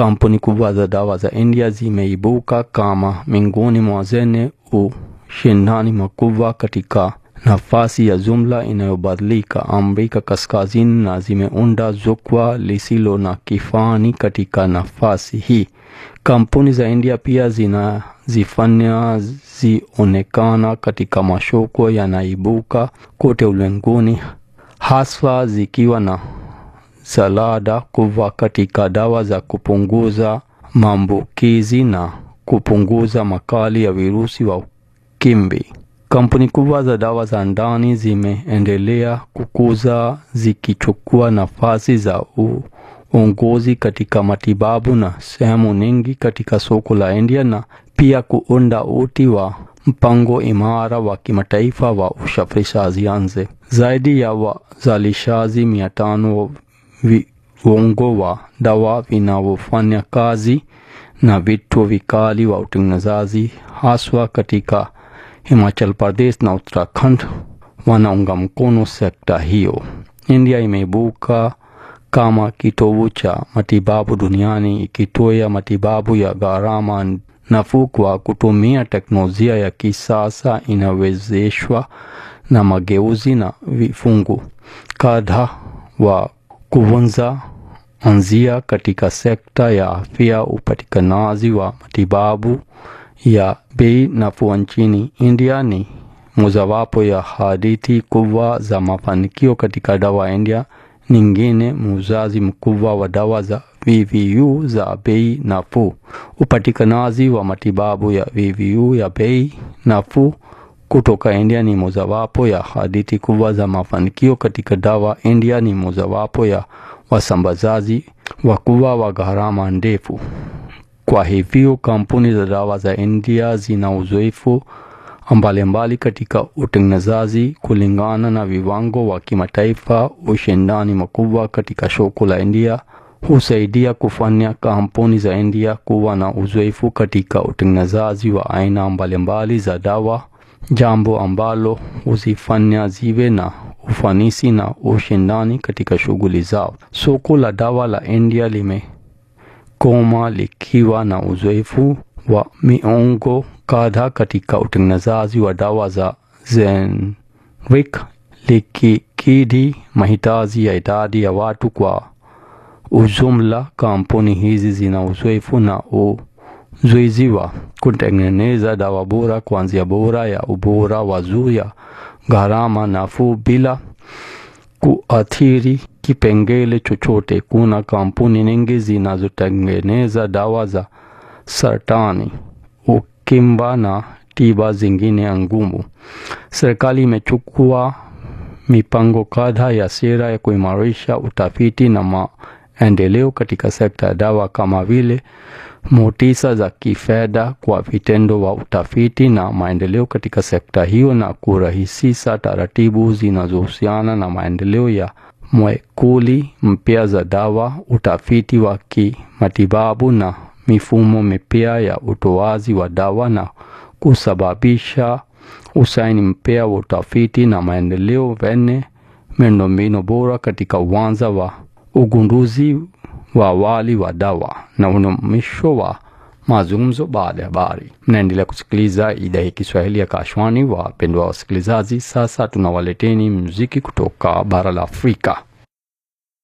kampuni kubwa za dawa za India zimeibuka kama miongoni mwa zenye ushindani mkubwa katika nafasi ya jumla inayobadilika Amerika Kaskazini na zimeunda jukwaa lisilo na kifani katika nafasi hii. Kampuni za India pia zinazifanya zionekana katika masoko yanaibuka kote ulimwenguni, haswa zikiwa na salada kubwa katika dawa za kupunguza maambukizi na kupunguza makali ya virusi wa ukimwi. Kampuni kubwa za dawa za ndani zimeendelea kukuza zikichukua nafasi za uongozi katika matibabu na sehemu nyingi katika soko la India na pia kuunda uti wa mpango imara wa kimataifa wa usafirishaji nje. Zaidi ya wazalishaji mia tano viungo wa dawa vinavyofanya kazi na vituo vikali wa utengenezaji haswa katika Himachal Pradesh na Uttarakhand wanaunga mkono sekta hiyo. India imeibuka kama kitovu cha matibabu duniani ikitoa matibabu ya gharama nafuu kwa kutumia teknolojia ya kisasa inawezeshwa na mageuzi na vifungu kadhaa wa kuvunja anzia katika sekta ya afya, upatikanaji wa matibabu ya bei nafuu nchini India ni mojawapo ya hadithi kubwa za mafanikio katika dawa India. Nyingine, muuzaji mkubwa wa dawa za VVU za bei nafuu. Upatikanaji wa matibabu ya VVU ya bei nafuu kutoka India ni mojawapo ya hadithi kubwa za mafanikio katika dawa. India ni mojawapo ya wasambazaji wakubwa wa gharama ndefu. Kwa hivyo kampuni za dawa za India zina uzoefu mbalimbali katika utengenezaji kulingana na viwango wa kimataifa. Ushindani mkubwa katika soko la India husaidia kufanya kampuni za India kuwa na uzoefu katika utengenezaji wa aina mbalimbali za dawa, jambo ambalo huzifanya ziwe na ufanisi na ushindani katika shughuli zao. Soko la dawa la India limekoma likiwa na uzoefu wa miongo kadhaa katika utengenezaji wa dawa za generic likikidhi mahitaji ya idadi ya watu kwa ujumla. Kampuni hizi zina uzoefu na ujuzi wa kutengeneza dawa bora, kuanzia bora ya ubora wa juu ya gharama nafuu bila kuathiri kipengele chochote. Kuna kampuni nyingi zinazotengeneza dawa za saratani, ukimwi na tiba zingine ngumu. Serikali imechukua mipango kadhaa ya sera ya kuimarisha utafiti na maendeleo katika sekta ya dawa kama vile motisha za kifedha kwa vitendo wa utafiti na maendeleo katika sekta hiyo na kurahisisha taratibu zinazohusiana na maendeleo ya molekuli mpya za dawa, utafiti wa kimatibabu na mifumo mipya ya utoaji wa dawa na kusababisha usaini mpya wa utafiti na maendeleo wenye miundombinu bora katika uwanja wa ugunduzi wa awali wa dawa na unumisho wa mazungumzo baada ya habari. Mnaendelea kusikiliza idhaa ya Kiswahili ya Kashwani. Wapendwa wasikilizaji, sasa tunawaleteni muziki kutoka bara la Afrika.